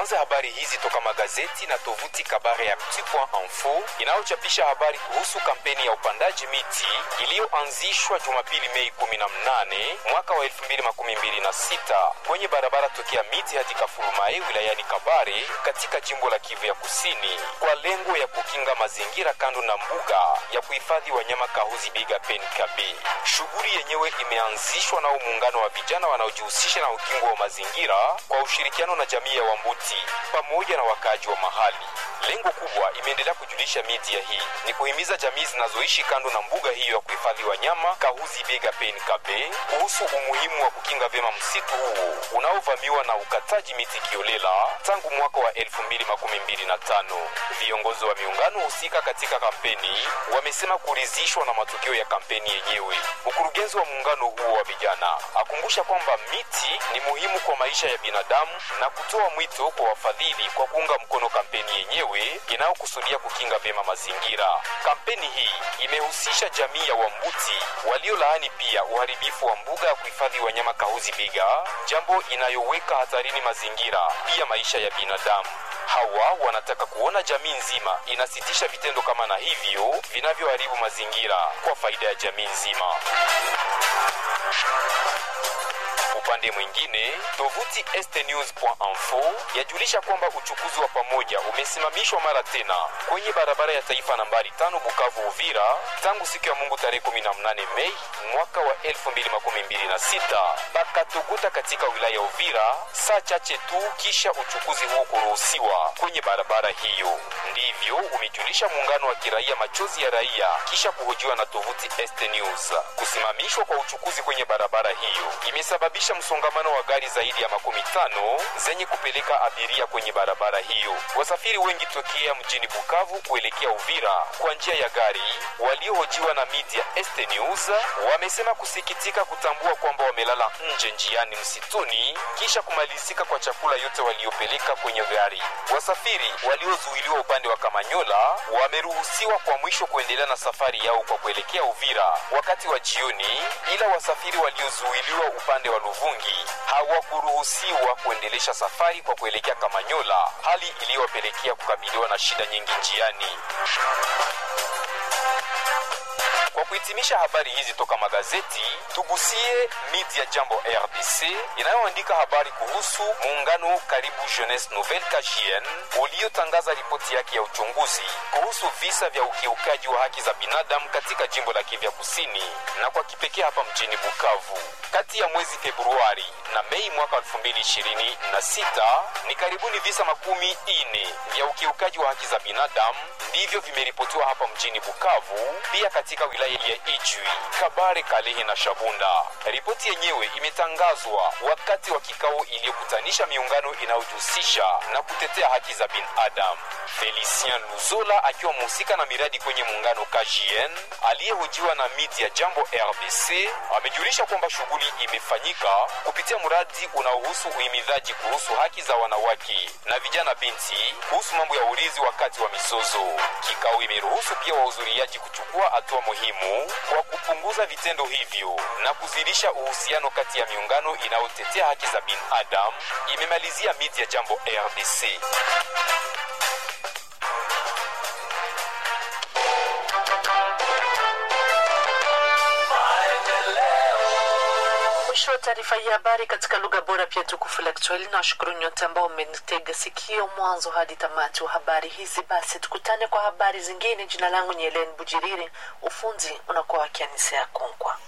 Tuanze habari hizi toka magazeti na tovuti Kabare ya Petit.info inayochapisha habari kuhusu kampeni ya upandaji miti iliyoanzishwa Jumapili Mei 18 mwaka wa 2026 kwenye barabara tokea miti hadi Kafulumae wilayani Kabare katika jimbo la Kivu ya Kusini kwa lengo ya kukinga mazingira kando na mbuga ya kuhifadhi wanyama Kahuzi Biga Penkabe. Shughuli yenyewe imeanzishwa nao muungano wa vijana wanaojihusisha na ukingo wa mazingira kwa ushirikiano na jamii ya Wambuti pamoja na wakaaji wa mahali. Lengo kubwa, imeendelea kujulisha media hii, ni kuhimiza jamii zinazoishi kando na mbuga hiyo ya kuhifadhi wanyama Kahuzi Biega Penkabe kuhusu umuhimu wa kukinga vyema msitu huo unaovamiwa na ukataji miti kiolela tangu mwaka wa 2025. Viongozi wa miungano husika katika kampeni wamesema kuridhishwa na matokeo ya kampeni yenyewe. Mkurugenzi wa muungano huo wa vijana akumbusha kwamba miti ni muhimu kwa maisha ya binadamu na kutoa mwito kwa wafadhili kwa kuunga mkono kampeni yenyewe inayokusudia kukinga vyema mazingira. Kampeni hii imehusisha jamii ya Wambuti waliolaani pia uharibifu wa mbuga ya kuhifadhi wanyama Kahuzi Biga, jambo inayoweka hatarini mazingira pia maisha ya binadamu. Hawa wanataka kuona jamii nzima inasitisha vitendo kama na hivyo vinavyoharibu mazingira kwa faida ya jamii nzima. Upande mwingine, tovuti estnews.info yajulisha kwamba uchukuzi wa pamoja umesimamishwa mara tena kwenye barabara ya taifa nambari tano Bukavu Uvira tangu siku ya Mungu tarehe 18 Mei mwaka wa 2026 Bakatoguta katika wilaya ya Uvira, saa chache tu kisha uchukuzi huo kuruhusiwa kwenye barabara hiyo. Ndivyo umejulisha muungano wa kiraia Machozi ya Raia kisha kuhojiwa na tovuti Este News. Kusimamishwa kwa uchukuzi kwenye barabara hiyo imesababisha msongamano wa gari zaidi ya makumi tano zenye kupeleka abiria kwenye barabara hiyo. Wasafiri wengi tokea mjini Bukavu kuelekea Uvira kwa njia ya gari waliohojiwa na media Este News wamesema kusikitika kutambua kwamba wamelala nje njiani msituni kisha kumalizika kwa chakula yote waliopeleka kwenye gari. Wasafiri waliozuiliwa upande wa Kamanyola wameruhusiwa kwa mwisho kuendelea na safari yao kwa kuelekea Uvira wakati wa jioni, ila wasafiri waliozuiliwa upande wa Luvungi hawakuruhusiwa kuendelesha safari kwa kuelekea Kamanyola, hali iliyowapelekea kukabiliwa na shida nyingi njiani. Kwa kuhitimisha habari hizi toka magazeti, tugusie media Jambo RDC inayoandika habari kuhusu muungano Karibu Jeunesse Nouvelle KJN uliotangaza ripoti yake ya uchunguzi kuhusu visa vya ukiukaji wa haki za binadamu katika jimbo la Kivu Kusini na kwa kipekee hapa mjini Bukavu. Kati ya mwezi Februari na Mei mwaka 2026 ni karibuni visa makumi ine vya ukiukaji wa haki za binadamu ndivyo vimeripotiwa hapa mjini Bukavu, pia katika wilaya ya Ijwi, Kabare, Kalehe na Shabunda. Ripoti yenyewe imetangazwa wakati wa kikao iliyokutanisha miungano inayojihusisha na kutetea haki za binadamu. Felicien Luzola akiwa mhusika na miradi kwenye muungano KJN aliyehojiwa na media Jambo RDC amejulisha kwamba shughuli imefanyika kupitia mradi unaohusu uhimidhaji kuhusu haki za wanawake na vijana binti kuhusu mambo ya urithi wakati wa mizozo. Kikao imeruhusu pia wahudhuriaji kuchukua hatua muhimu kwa kupunguza vitendo hivyo na kuzidisha uhusiano kati ya miungano inayotetea haki za binadamu, imemalizia media Jambo RDC. Mwisho wa taarifa hii habari katika lugha bora pia tukufu la Kiswahili. Na washukuru nyote ambao mmenitega sikio mwanzo hadi tamati wa habari hizi. Basi tukutane kwa habari zingine. Jina langu ni Helen Bujiriri, ufunzi unakuwa wakianisia Konkwa.